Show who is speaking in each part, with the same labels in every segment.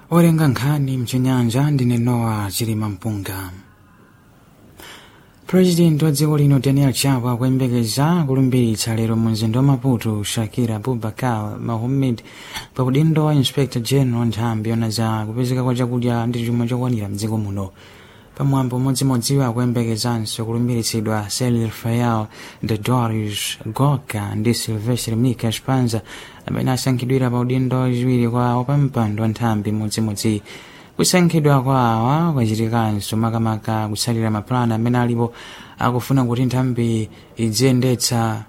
Speaker 1: olenga nkhani mchinyanja ndine nowa chilima mpunga purezidenti wa dziko lino daniel chapo akuyembekeza kulumbiritsa lero mu mzinda wa maputo shakira abubakar mahomed pa udindo wa inspector general nthambi yona za kupezeka kwa chakudya ndi chuma chokwanira mdziko muno pamwambo umodzimodziwo akuyembekezanso kulumbiritsidwa Cyril Fael de Dorius Goka ndi Silvestre Mika Spanza amene asankhidwira pa udindo wachiwiri kwa wapampando wa nthambi modzimodzi kusankhidwa kwa awa kwachitikanso makamaka kutsalira mapulani amene alipo akufuna kuti nthambi idziyendetsa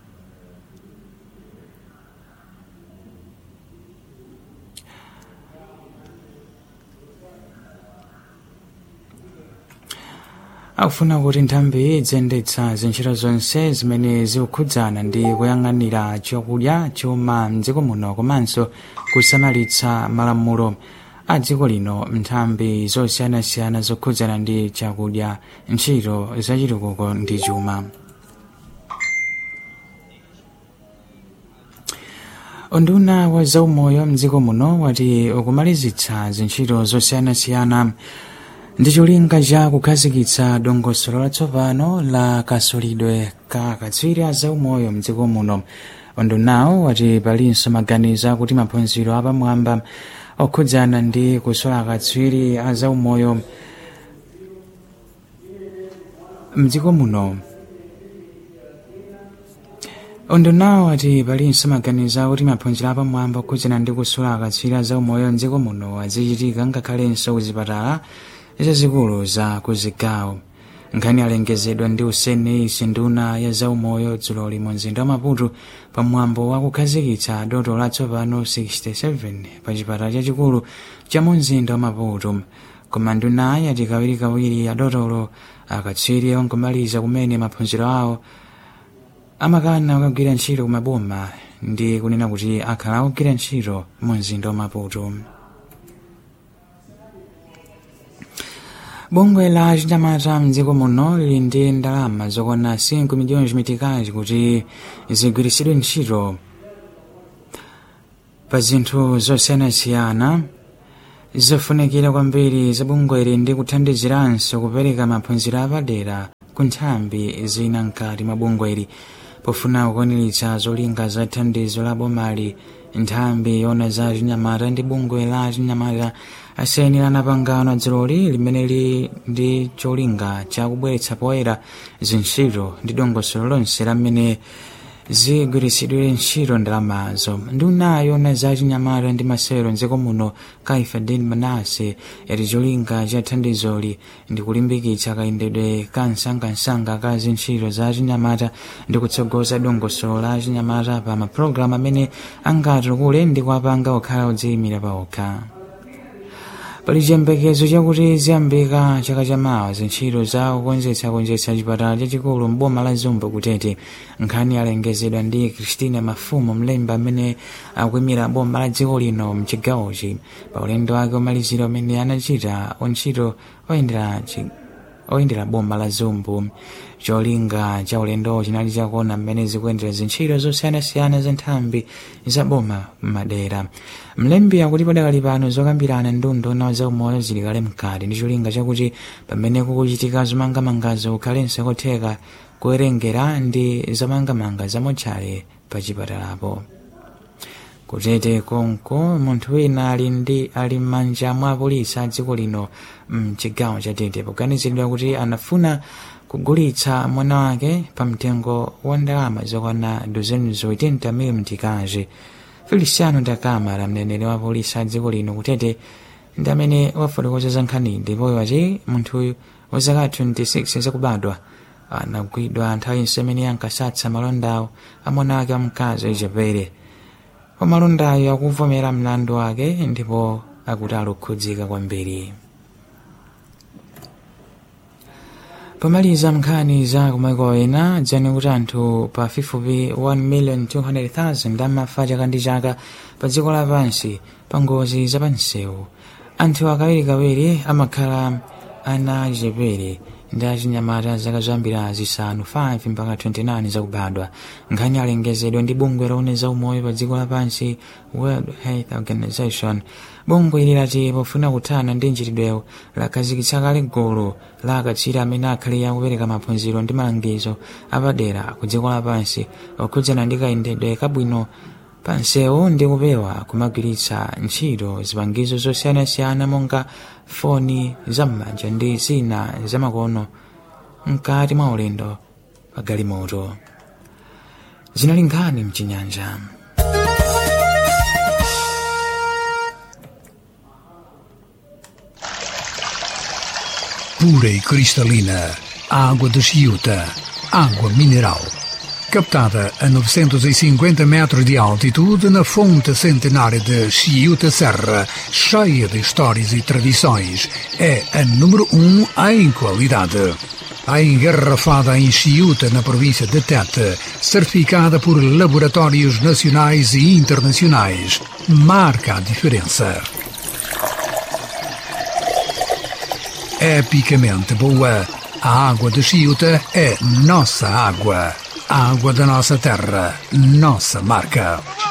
Speaker 1: akufuna kuti nthambi idziyendetsa zintchito zonse zimene zikukhudzana ndi kuyang'anira chakudya chuma mdziko muno komanso kusamalitsa malamulo a dziko lino nthambi zosiyanasiyana zokhudzana ndi chakudya ntchito zachitukuko ndi chuma unduna wa zaumoyo mdziko muno wati ukumalizitsa zintchito zosiyanasiyana ndi cholinga cha kukhazikitsa dongosolo latsopano la kasulidwe ka katswiri a zaumoyo mdziko muno undunawo wati palinso maganizo akuti maphunziro apamwamba okhudzana ndi kusola katswiri a zaumoyo mdziko muno undunawo wati palinso maganizo akuti maphunziro apamwamba okhudzana ndi kusola katswiri a zaumoyo mdziko muno azichitika ngakhalenso kuzipatala zazikulu za kuzigawo nkhani alengezedwa ndi usene isi nduna ya zaumoyo dzuloli mu mzinda wa maputo pamwambo wa kukhazikitsa doto latsopano 67 pa chipatala chachikulu cha mu mzinda wa maputo koma ndunayi ati kawirikawiri adotolo akatswiri ongomaliza kumene maphunziro awo amakana kukagwira ntchito kumaboma ndi kunena kuti akhala akugwira ntchito mu mzinda wa maputo bungwe la chinyamata mdziko muno lili ndi ndalama zokwana 5 miliyoni zimitikazi kuti zigwiritsidwe ntchito pa zinthu zosiyanasiyana zofunikira kwambiri za bungweli ndi kuthandiziranso kupereka maphunziro apadera ku nthambi zina mkati mwa bungweli pofuna kukwaniritsa zolinga za thandizo la bomali nthambi yona za chinyamata ndi bungwe la chinyamata asainirana pangano dziloli limene li ndi cholinga chakubweretsa poyera zintchito ndi dongosolo lonse lamene zigwiritsidwe ntchito ndalamazo nduna yona za chinyamata ndi masewero mdziko muno kaifadin manase yati cholinga cha thandizoli ndi kulimbikitsa kayendedwe ka msangamsanga ka zintchito za chinyamata ndi kutsogoza dongosolo la chinyamata pa mapulogalamu amene angatukule ndi kuwapanga okhala odziyimira pa okha pali chiyembekezo chakuti ziyambika chaka chamawa zintchito za kukonzetsakonzetsa chipatala chachikulu mboma la zumbo kutete nkhani yalengezedwa ndi christina mafumo mlembi amene akuyimira boma la dziko lino mchigawochi pa ulendo wake omalizira umene anachita ontchito oyendera oyendera boma la zumbu cholinga cha ulendowo chinali chakuona mmene zikuyendera zintchito zosiyanasiyana za nthambi za boma m'madera mlembi akuti padakali pano zokambirana ndi unduna zaumoyo zili kale mkati ndi cholinga chakuti pamene kukuchitika zomangamangazo kukhalenso kotheka kuwerengera ndi zomangamanga zamotchale pa chipatalapo kutete konko munthu wina ali ndi ali m'manja mwa apolisi a dziko lino mchigawo cha tete poganiziridwa kuti anafuna kugulitsa mwana wake pa mtengo wa ndalama zokwana 280 mil mtikazi feliciano dakamara mneneri wa polisi a dziko lino kutete ndi amene wafotokoza za nkhani ndipo wati munthuyu wa zaka 26 zakubadwa anagwidwa nthawi imene ankasatsa malondawo a mwana wake wamkazi echepere pamalondayo akuvomera mlandu wake ndipo akuti alukhudzika kwambiri pomaliza nkhani za kumaiko ena dzani kuti anthu pafupifupi 1,200,000 amafa chaka ndi chaka pa dziko lapansi pa ngozi zapansewu anthu akawirikawiri amakhala ana achepere ndi achinyamata zaka zambiri zisanu 5 mpaka 29 zakubadwa nkhani alengezedwa ndi bungwe loone za umoyo pa dziko lapansi world health organization bungwe ili lati pofuna kuthana ndi mchitidwewo lakhazikitsa kale gulu la akatswiri amene akhale akupereka maphunziro ndi malangizo apadera ku dziko lapansi okhudzana ndi kayendedwe kabwino pansewu ndi kupewa kumagwiritsa ntchito zipangizo zosiyanasiyana monga foni zam'manja ndi zina zamakono mkati mwa ulendo pa galimoto zinali nkhani mchinyanja
Speaker 2: pura e cristalina, água de Chiuta, água mineral. Captada a 950 metros de altitude na fonte centenária de Chiuta Serra, cheia de histórias e tradições, é a número um em qualidade. A engarrafada em Chiuta, na província de Tete, certificada por laboratórios nacionais e internacionais, marca a diferença. epicamente boa. A água de Chiuta é nossa água. A água da nossa terra, nossa marca.